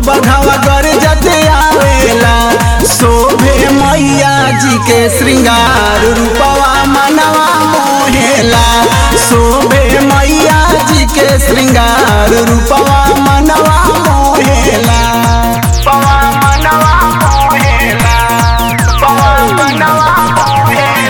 बघवा गर जते आवेला शोभे मैया जी के श्रृंगार रूपवा मनवा मोहेला शोभे मैया जी के श्रृंगार रूपवा मनवा मोहेला पवा मनवा मोहेला पवा मनवा मोहेला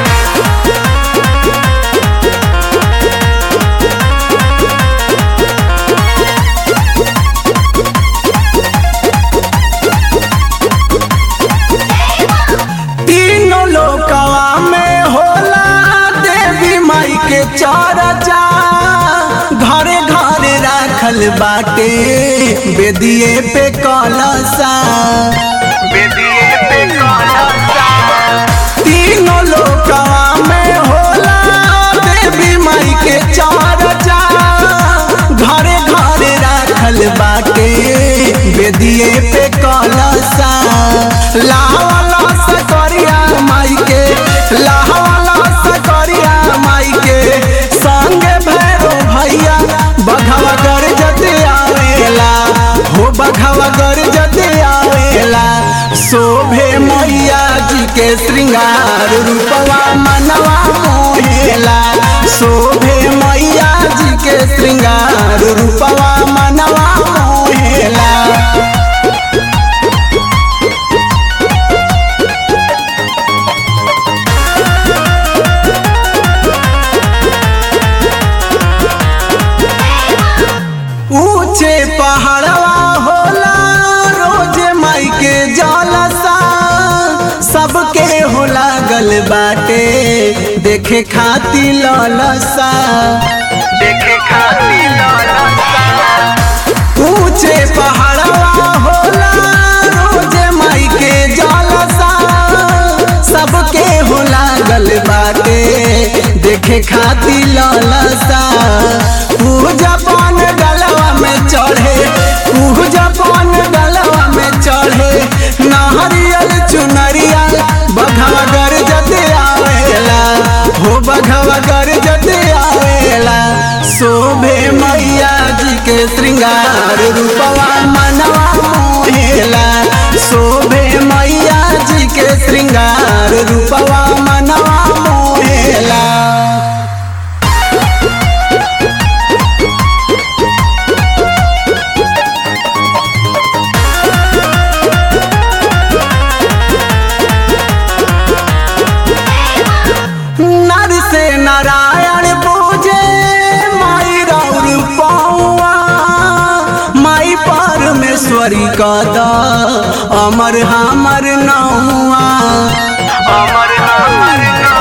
तीनों लोकवा में होला देवी माई के चर्चा घरे घरे राखल बाटे बेदिए पे कलसा बेदिए पे कलसा तीनों लोकवा में होला देवी माई के चर्चा घरे घरे राखल बाटे बेदिए पे कलसा लावाला सकरिया माई के लावाला सकरिया माई के संगे भैरो भैया बघवा कर जते आवेला हो बघवा कर जते आवेला शोभे मैया जी के श्रृंगार रूपवा मनवा मोहेला शोभे मैया जी के श्रृंगार रूपवा मनवा मोहेला ऊंचे पहाड़वा होला रोज माई के जलसा सबके हो लागल बाटे देखे खाती ललसा देखे खाती ललसा ऊंचे पहाड़वा होला रोज माई के जलसा सबके हो लागल बाटे देखे खाती ललसा पूजा पान गलवा में चढ़े पूजा पान गलवा में चढ़े नारियल चुनरिया बघवा गर जते आवेला हो बघवा गर जते आवेला शोभे मैया जी के श्रृंगार रूपवा मनवा मोहेला शोभे मैया जी के श्रृंगार रूपवा मनवा मोहेला नर से नारायण पूजे माई राउर पौआ माई परमेश्वरी कद अमर हमर नौआ अमर हमर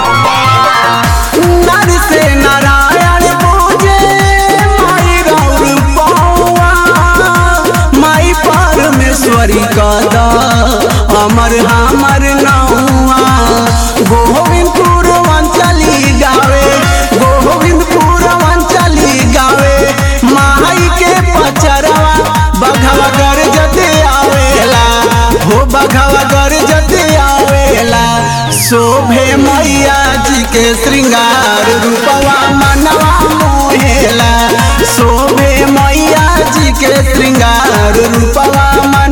नर से नारायण पूजे माई राउर पौआ माई परमेश्वरी कद अमर हमर नौआ गोविंदपुर वंचली गावे गोविंदपुर वंचली गावे माई के पचरवा बघवा कर जते आवेला हो बघवा कर जते आवेला शोभे मैया जी के श्रृंगार रूपवा मनवा मोहेला शोभे मैया जी के श्रृंगार रूपवा